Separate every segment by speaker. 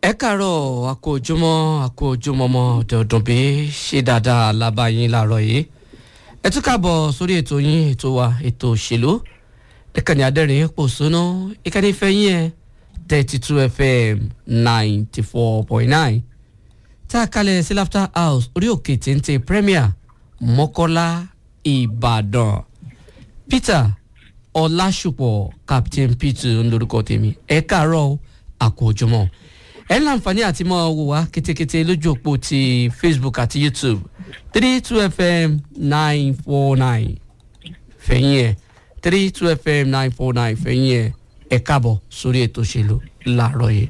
Speaker 1: ẹ káàárọ̀ àkójúmọ́ àkójúmọ́mọ́ dọ̀dún bí ṣe dáadáa lábàáyín láàárọ̀ yìí ẹ tún káàbọ̀ sórí ètò yín ètò wa ètò òṣèlú ìkànnì adẹ́rìn pòṣónú ìkànnì ìfẹ́yìn ẹ̀ thirty two fm ninety four point nine tá a kalẹ̀ sí laughter house orí òkè téńté premier mọ́kọ́lá ìbàdàn peter ọlásùpọ̀ captain peter ń lórúkọ tèmi ẹ káàárọ̀ àkójúmọ́ ẹ ń láǹfààní àti mọ́ wò wá kétékété lójú òpó ti facebook àti youtube three two fm nine four nine fẹ̀yìn ẹ̀ three two fm nine four nine fẹ̀yìn ẹ̀ ẹ káàbọ̀ sórí ètò òṣèlú láàárọ̀ yìí.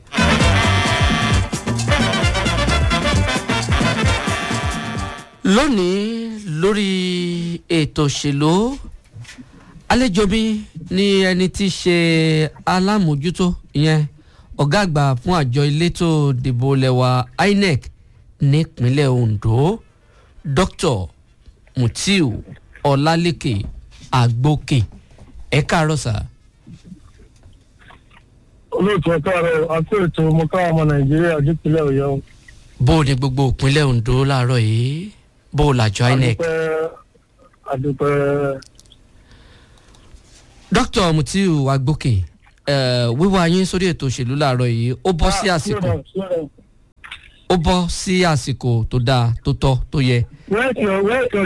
Speaker 1: lónìí lórí ètò òṣèlú àlejò mi ní ẹni tí í ṣe alámòjútó ìyẹn ọ̀gá àgbà fún àjọ elétò ìdìbò lẹ́wà inec nípínlẹ̀ ondo dr mutiu ọlálẹ́kẹ̀ àgbókè ẹ káàárọ̀ sá.
Speaker 2: olóòtú ẹ̀ka rẹ̀ àti ètò mọ̀ká ọmọ nàìjíríà dípínlẹ̀ ọ̀yọ́.
Speaker 1: bó o ní gbogbo ìpínlẹ̀ ondo láàárọ̀ yìí bó o làjọ inec.
Speaker 2: adúpẹ́ adúpẹ́
Speaker 1: dr mutiu àgbókè eh, wíwá yín sórí ètò òṣèlú láàárọ̀ yìí ó bọ́ sí àsìkò ó bọ́ sí àsìkò tó dáa tó tọ́ tó yẹ
Speaker 2: wẹ́ẹ̀kì wẹ́ẹ̀kì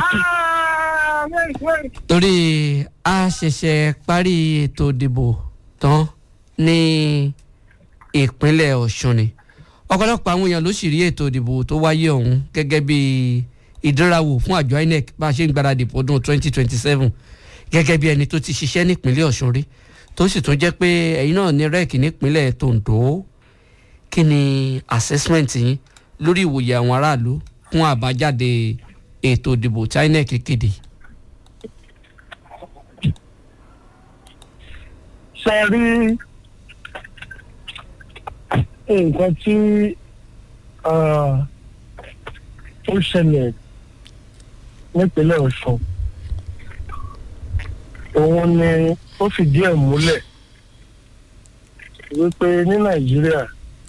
Speaker 1: torí a ṣẹ̀ṣẹ̀ parí ètò ìdìbò tán ní ìpínlẹ̀ ọ̀ṣun ni ọ̀pọ̀lọpọ̀ àwọn èèyàn ló sì rí ètò ìdìbò tó wáyé ọ̀hún gẹ́gẹ́ bí ìdánrawò fún àjọ inec bá a ṣe ń gbáradì fọdún 2027 gẹ́gẹ́ bí ẹni tó ti ṣiṣẹ́ nípínlẹ̀ ọ̀ṣun rí tó sì tún jẹ́ pé ẹ̀yin náà ní rẹ́ẹ̀kì nípínlẹ̀ tondo kí ni assessment yín lórí ìwòye àwọn aráàlú fún àbájáde ètò ìdìbò tí inec kéde.
Speaker 2: ṣe rí nǹkan tí ah, ó ṣẹlẹ̀ nípínlẹ̀ ọ̀ṣun òun ni ó fìdí ẹ̀ múlẹ̀ wípé ní nàìjíríà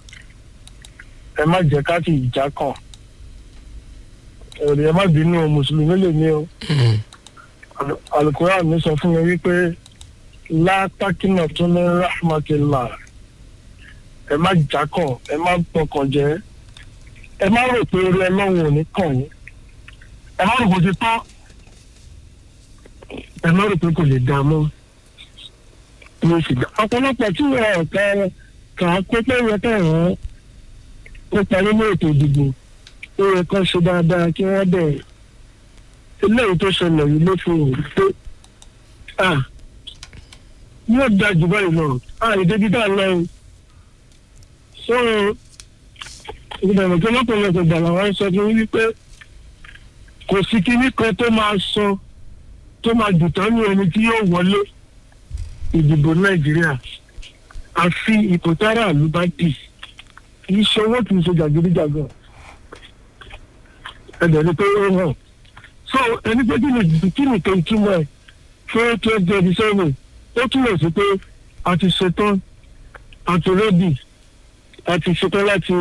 Speaker 2: ẹ má jẹ́ ká fi ìjà kàn èrè ẹ má bínú o mùsùlùmí lè ní o alukóra mi sọ fún mi wípé látàkínà tó ní rahmatillah ẹ má jà kàn ẹ má pọkàn jẹ ẹ má rò pé orí ọlọ́run ò ní kàn yín ẹ má rò bó ti tán ẹ má rò pé kò lè dá mọ́ mo sì dá ọ̀pọ̀lọpọ̀ tí wọ́n kà kà á pé pé wọ́n kà wọ́n nípa nínú ètò ìdìbò ó yẹ kó ṣe dáadáa kí wọ́n bẹ̀ eléyìí tó ṣẹlẹ̀ yìí ló fi hàn pé ah yóò da jù báyìí lọ ah ìdébi tá a lọ o so ìgbàgbọ́ tó lọ́pọ̀lọpọ̀ gbàgbà wọn sọ fún wípé kò sí kinní kan tó máa sọ tó máa dùtọ́ ní ẹni tí yóò wọlé ìdìbò nàìjíríà àfi ipò tára àlú bá dì kì í ṣe owó kì í ṣe jàgídíjàgàn ẹ̀dẹ̀ ni pé ó hàn so ẹni pé kí ni kí ni kan túmọ̀ ẹ̀ fún twenty twenty seven ó túmọ̀ sí pé a ti ṣetán a ti rẹ́dì a ti ṣetán láti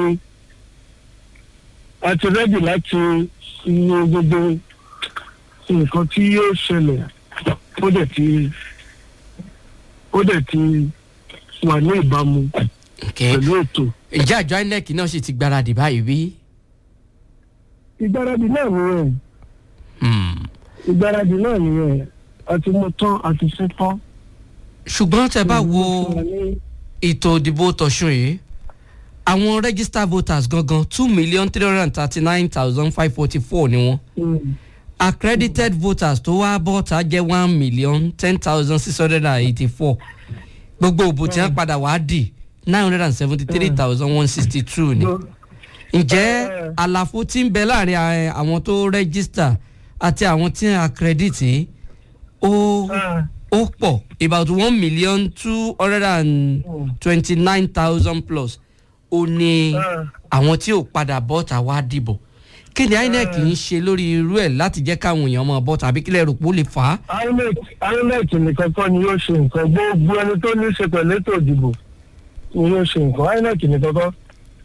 Speaker 2: a ti rẹ́dì láti iye gbogbo nǹkan tí yóò ṣẹlẹ̀ ó dẹ̀ ti ó dẹ̀ ti wà ní ìbámu
Speaker 1: Okay.
Speaker 2: pẹ̀lú ètò.
Speaker 1: ìjà àjọ inec náà sì ti gbáradì báyìí bí.
Speaker 2: ìgbáradì náà nìyẹn
Speaker 1: Hmm.
Speaker 2: ìgbáradì náà nìyẹn àti mo tán àti ṣe tán.
Speaker 1: ṣùgbọ́n tẹ bá wo ètò ìdìbò tọ̀sùn yìí àwọn registered voters gangan two million three hundred and thirty nine thousand five forty four ni wọ́n
Speaker 2: Mm.
Speaker 1: accredited voters tó wá bọ́ta jẹ́ one million ten thousand six hundred and eighty four gbogbo òbò tí wọ́n padà wá dì nine hundred and seventy three thousand one sixty two ni ǹjẹ́
Speaker 2: Eh.
Speaker 1: àlàfo tí ń bẹ láàrin a- àwọn tó register àti àwọn tí ń accredit yìí, ó
Speaker 2: Ah,
Speaker 1: ó pọ̀ about one million two hundred and twenty nine thousand plus ó ní
Speaker 2: ah.
Speaker 1: àwọn tí ò padà bọ́ta wá dìbò kí ni inec ń ṣe lórí irú ẹ̀ láti jẹ́ káwọn èèyàn máa bọ́ tàbí kílẹ̀ rò pé ó lè fà á.
Speaker 2: inec inec nìkan kọ́ ni yóò ṣe nǹkan gbogbo ẹni tó ní í ṣe pẹ̀lú ètò ìdìbò ni yóò ṣe nǹkan inec nìkan kọ́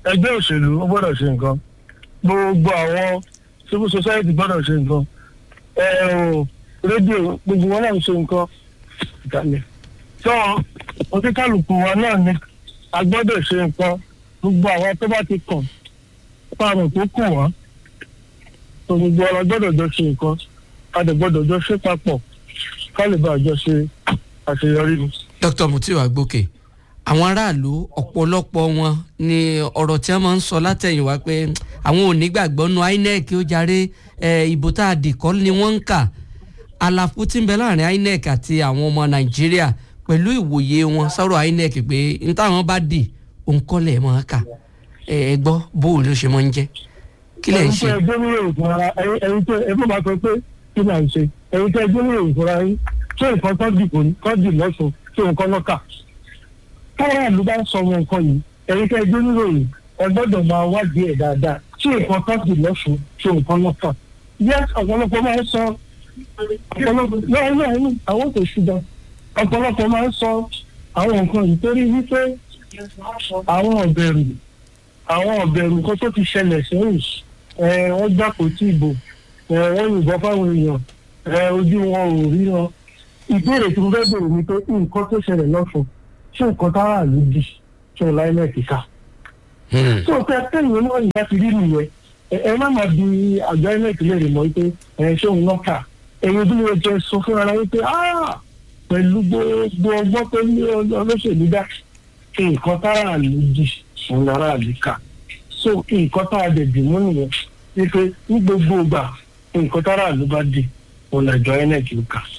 Speaker 2: ẹgbẹ́ òṣèlú ó gbọ́dọ̀ ṣe nǹkan gbogbo àwọn civil society gbọ́dọ̀ ṣe nǹkan ẹ ò rédíò gbogbo wọn náà ń ṣe nǹkan ìkàlẹ̀ tó oníkàlùkù wa náà ni a gbọ́dọ̀ ṣe nǹkan gbogbo àwọn tó bá ti kàn fáwọn tó kù wọ́n tó gbogbo ọ̀rọ̀ gbọ́dọ̀ jọ ṣe nǹkan a dẹ̀ gbọ́dọ̀ jọ ṣe papọ̀ ká lè bá àjọ ṣe àṣeyọrí ni.
Speaker 1: dr mutiu agbókè àwọn aráàlú ọ̀pọ̀lọpọ̀ wọn ni ọ̀rọ̀ tí wọ́n máa ń sọ látẹ̀yìnwá pé àwọn ò ní gbàgbọ́ nu inec ó jàre eh, ìbò tá a dì kọ́ ni wọ́n ń kà àlàfo tí ń bẹ láàrin inec àti àwọn ọmọ nàìjíríà pẹ̀lú ìwòye wọn sọ̀rọ̀ inec pé n táwọn bá dì òǹkọ́lẹ̀ máa kà ẹ ẹ gbọ́ bóun ló ṣe máa ń jẹ́ kí lẹ̀ ń ṣe.
Speaker 2: ẹ̀yin tẹ́ ẹgbẹ́ nílò ìfúnra ẹ̀yin tẹ́ ẹ fún bá sọ pé kí là ń ṣe ẹ̀yin tẹ́ ẹgbẹ́ nílò ìfúnra yín ṣé nǹkan tó dì kò ní tó dì lọ́sùn ṣé nǹkan lọ́kà. táwọn àlù bá ń sọ wọn nǹkan yìí ẹ̀yin tẹ́ ẹgbẹ́ nílò yìí ẹ gbọ́dọ̀ máa wádìí ẹ̀ dáadáa ṣé nǹkan tó dì lọ́sùn ṣé nǹkan lọ́kà. yes ọ̀pọ̀lọpọ̀ máa ń sọ ọ̀pọ̀lọpọ̀ náà náà ní àwọn kò ṣùgbọ́n ọ̀pọ̀lọpọ̀ máa ń sọ àwọn nǹkan yìí torí wípé àwọn ọ̀bẹ̀rù àwọn ọ̀bẹ̀rù nǹkan tó ti ṣẹlẹ̀ sẹ́yìn ẹ wọ́n gbàpò tí ìbò ẹ wọ́n yìnbọn fáwọn èèyàn ẹ ojú wọn ò rí wọn. ìbéèrè tí mo fẹ́ bèrè ni pé nǹkan tó ṣẹlẹ̀ lọ́sùn ṣé nǹkan tára ló di ṣé ọ̀la inec ká. tó o fẹ́ kẹ́yìn náà ìyá ti rí nìyẹn ẹ ẹ má máa di àjọ inec léèrè mọ́ pé ẹ ṣé òun náà kà ẹ̀yin bí mo jẹ sọ fún ara yín pé pẹ̀lú gbogbo ọgbọ́n tó ní olóṣèlú dá nǹkan tára ló di òun lára àlíkà so nǹkan tá a dẹ̀ dì mú nìyẹn wípé ní gbogbo ìgbà nǹkan tára ló bá di òun làjọ inec ló kà.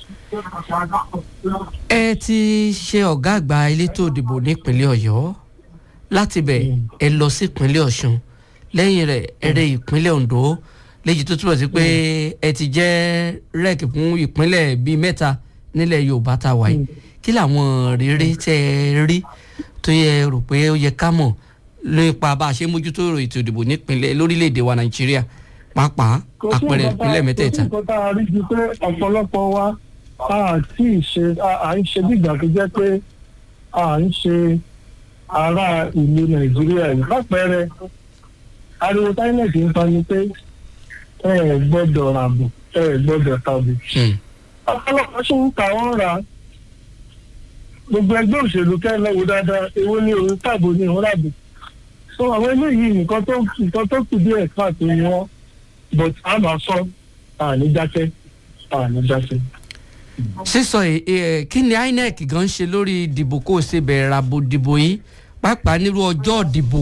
Speaker 1: ẹ ti ṣe ọ̀gá àgbà elétò òdìbò nípínlẹ̀ ọ̀yọ́ láti bẹ̀ ẹ lọ sí ìpínlẹ̀ ọ̀ṣun lẹ́yìn rẹ̀ ẹ rẹ ìpínlẹ̀ ondo léyìí tó túbọ̀ sí pé ẹ ti jẹ́ rẹ́ẹ̀kì fún ìpínlẹ̀ bíi mẹ́ta nílẹ̀ yorùbá tá a wà yìí kí làwọn rere tẹ́ ẹ rí tó yẹ rò pé ó yẹ ká mọ̀ nípa bá a ṣe mójútó ètò ìdìbò nípínlẹ̀ lórílẹ̀‐èdè wa nàìjíríà pàápàá àpẹẹrẹ ìpínlẹ̀ mẹ́tẹ̀ẹ̀ta.
Speaker 2: kò sí nǹkan tá a rí ju pé ọ̀pọ̀lọpọ̀ wa a ti ṣe à ń ṣe bí ìgbà tó jẹ́ pé à ń ṣe ará ìlú nàìjíríà yìí lápẹẹrẹ ariwo táínẹ̀tì ń fa ni pé ẹ ẹ gbọ́dọ̀ ràbò ẹ ẹ gbọ́dọ̀ tàbí. ọ̀pọ̀lọpọ̀ ṣì ń ta wọ́n ra gbogbo ẹgbẹ́ òṣèlú kẹ́ lọ́wọ́ dáadáa èwo ni òun tàbó ni òun ràbò so àwọn eléyìí nǹkan tó nǹkan tó kù díẹ̀ káàtó ni wọ́n but a máa sọ àní dákẹ́ àní dákẹ́.
Speaker 1: sísọ ẹ kí ni inec gan ṣe lórí ìdìbò kó o ṣe bẹ̀rẹ̀ àbò dìbò yìí pàápàá nírú ọjọ́ ìdìbò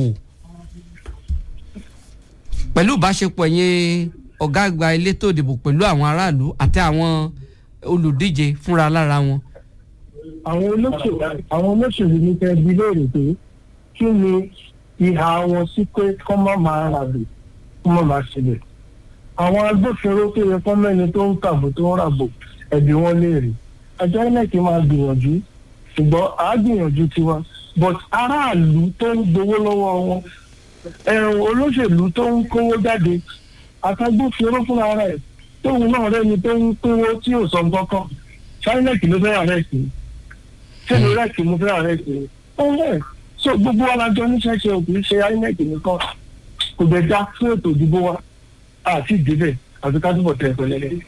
Speaker 1: pẹ̀lú ìbáṣepọ̀ yẹn ọ̀gá àgbà elétò ìdìbò pẹ̀lú àwọn aráàlú àti àwọn olùdíje fúnra lára wọn.
Speaker 2: àwọn olóṣèlú àwọn olóṣèlú ní kẹ́ bí léèrè pé kí ni ìhà wọn sí pé kọ́ má máa ràbò kọ́ má máa ṣẹlẹ̀. àwọn agbófinró tó yẹ kọ́ mẹ́ni tó ń kàbò tó ń ràbò ẹ̀bí wọn léèrè. àjọ inec máa gbìyànjú ṣùgbọ́n àá gbìyànjú tiwa but aráàlú tó ń gbowó lọ́wọ́ wọn ẹ̀rùn olóṣèlú tó ń kówó jáde àtàgbófinró fúnra rẹ̀ tóun náà rẹ́ni tó ń kówó tí ò sọ nǹkan kan inec ló fẹ́ àrẹ́sì ṣé ló rẹ́ẹ̀kì mo fẹ́ àrẹ́sì ọ̀hún so gbogbo alájọ oníṣẹ́ṣe ò kì í ṣe inec nìkan kò dẹ̀ já fún ètò ìdìbò wa àti ìdíbẹ̀ àti ká túbọ̀ tẹ̀ pẹ̀lẹ́lẹ́.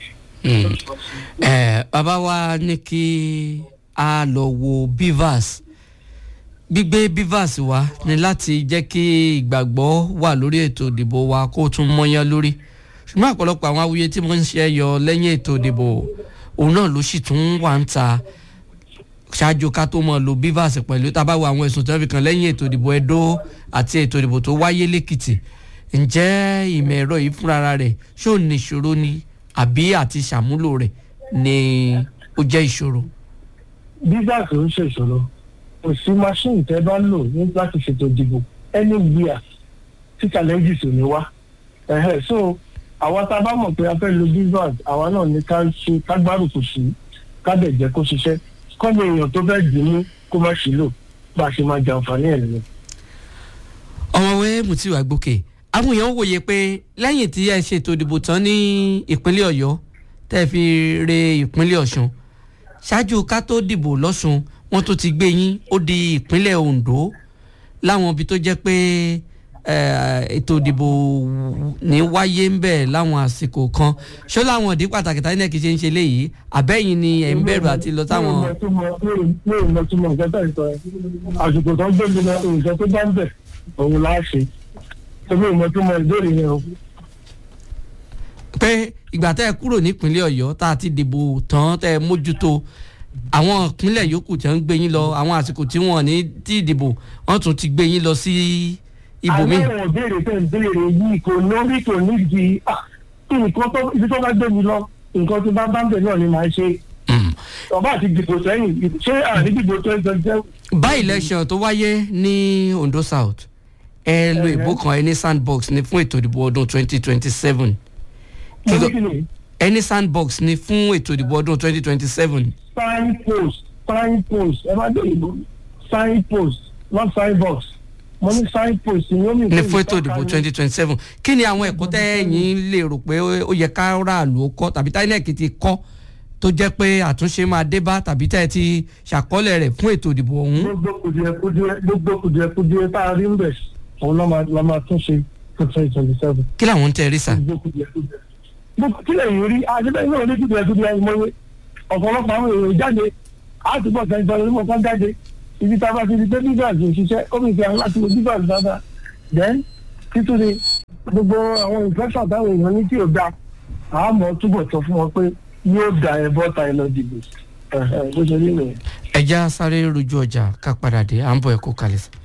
Speaker 1: ẹ bàbá wa ní kí a lọ wo bivas gbígbé bivas wa ni láti jẹ́ kí ìgbàgbọ́ wà lórí ètò ìdìbò wa kó tún mọ́yán lórí ṣùgbọ́n ọ̀pọ̀lọpọ̀ àwọn awuye tí mo ń ṣe yọ lẹ́yìn ètò ìdìbò òun náà ló sì tún wà ń ta ṣáájú ká tó mọ̀ lo bivas pẹ̀lú tá a bá wo àwọn ẹ̀sùn tó ń fi kàn lẹ́yìn ètò ìdìbò Ẹdó àti ètò ìdìbò tó wáyé lẹ́kìtì ǹjẹ́ ìmọ̀ ẹ̀rọ yìí fúnra rẹ̀ ṣó ní ìṣòro ni àbí àti ṣàmúlò rẹ̀ ni ó jẹ́ ìṣòro.
Speaker 2: bivas ò ń ṣèṣòro kò sí machine tẹ́ bá lò ní láti ṣètò ìdìbò anywhere tí challenges ò ní wá ẹ̀hẹ́ so àwa tá a bá mọ̀ pé a fẹ́ lo bivas àwa náà ní ká ṣe ká gbárùkù sí ká dẹ̀ jẹ́ kó ṣiṣẹ́ kọ́ni èèyàn tó fẹ́ dì í mú kó má ṣì lò bá a ṣe máa jẹ àǹfààní ẹ̀ nìyẹn.
Speaker 1: ọmọwé Mutiu Agbókè àwọn èèyàn wòye pé lẹ́yìn tí ẹ ṣètò ìdìbò tán ní ìpínlẹ̀ Ọ̀yọ́ tẹ́ ẹ fi re ìpínlẹ̀ Ọ̀ṣun ṣáájú ká tó dìbò lọ́ṣun wọ́n tó ti gbé yín ó di ìpínlẹ̀ Ondo láwọn ibi tó jẹ́ pé eh, ètò ìdìbò ní wáyé ń bẹ̀ láwọn àsìkò kan ṣó láwọn ìdí pàtàkì táyé náà kì í ṣe ń ṣe léyìí àbẹ́yìn ni ẹ̀ ń bẹ̀rù àti lọ táwọn.
Speaker 2: mi ò mọ túmọ̀ nǹkan tó ń sọ yẹn àsìkò tó ń gbé mi lọ nǹkan tó bá ń bẹ̀ òun láà ṣe èmi ò mọ túmọ̀ ìbéèrè yẹn o.
Speaker 1: pé ìgbà tẹ́ ẹ kúrò nípínlẹ̀ ọ̀yọ́ tá a ti dìbò tán tẹ́ ẹ mójútó àwọn ìpínlẹ̀ yòókù tí wọ́n ń gbé yín lọ àwọn àsìkò tí wọ́n ní tí ìdìbò wọ́n tún ti gbé yín lọ sí ibòmíì.
Speaker 2: àwọn ìbéèrè tẹ̀ ń béèrè yìí kò lórí kò nídìí ah, kí nǹkan tó ibi tó bá gbé mi lọ nǹkan tó bá bá ń bẹ̀ náà ni màá ṣe
Speaker 1: Mm.
Speaker 2: ọba àti dìbò sẹ́yìn ṣé àní dìbò tó ń jẹ́
Speaker 1: bá election tó wáyé ní ondo south ẹ lo ìbò kan ẹni sandbox ní fún ètò ìdìbò ọdún twenty twenty seven
Speaker 2: kíni
Speaker 1: ẹni sandbox ní fún ètò ìdìbò ọdún twenty twenty seven
Speaker 2: sign post sign post ẹ má dé ìbò sign post not sign box mo ní sign post ni ó ní
Speaker 1: ní fún ètò ìdìbò twenty twenty seven kí ni àwọn ẹ̀kọ́ tẹ́yìn lè rò pé ó yẹ ká ráàlú ó kọ́ tàbí tinec ti kọ́ tó jẹ́ pé àtúnṣe máa dé bá tàbí tẹ́ ẹ ti ṣàkọọ́lẹ̀ rẹ̀ fún ètò ìdìbò ọ̀hún.
Speaker 2: gbogbo kùdìẹ̀kùdìẹ̀ gbogbo kùdìẹ̀kùdìẹ̀ tá a rí ń bẹ̀ òun lọ́ máa lọ́ máa tún ṣe for twenty twenty seven.
Speaker 1: kí làwọn ń tẹ́ rí sà.
Speaker 2: gbogbo kùdìẹ̀kùdìẹ̀ gbogbo kílẹ̀ yìí rí àdébẹ̀ náà ní kùdìẹ̀kùdìẹ̀ ìmọ̀wé ọ̀pọ̀lọpọ̀ àwọn èrò jáde àtúbọ̀ kẹ́ńtọ́ lórí mọ̀ kán jáde ibi tá a bá ti di pé bíbá àti òṣìṣẹ́ ó fi fi àwọn láti wo bíbá àti dáadáa then títún ni gbogbo àwọn ìfẹ́sọ̀ táwọn èèyàn ní tí ò da àmọ́ túbọ̀ sọ fún wọn pé yóò da ẹ bọ́ta ẹ lọ dìbò bó ṣe rí nìyẹn.
Speaker 1: ẹja sáré rojú ọjà ká padà dé à ń bọ̀ ẹ̀kọ́ kalẹ̀ sí.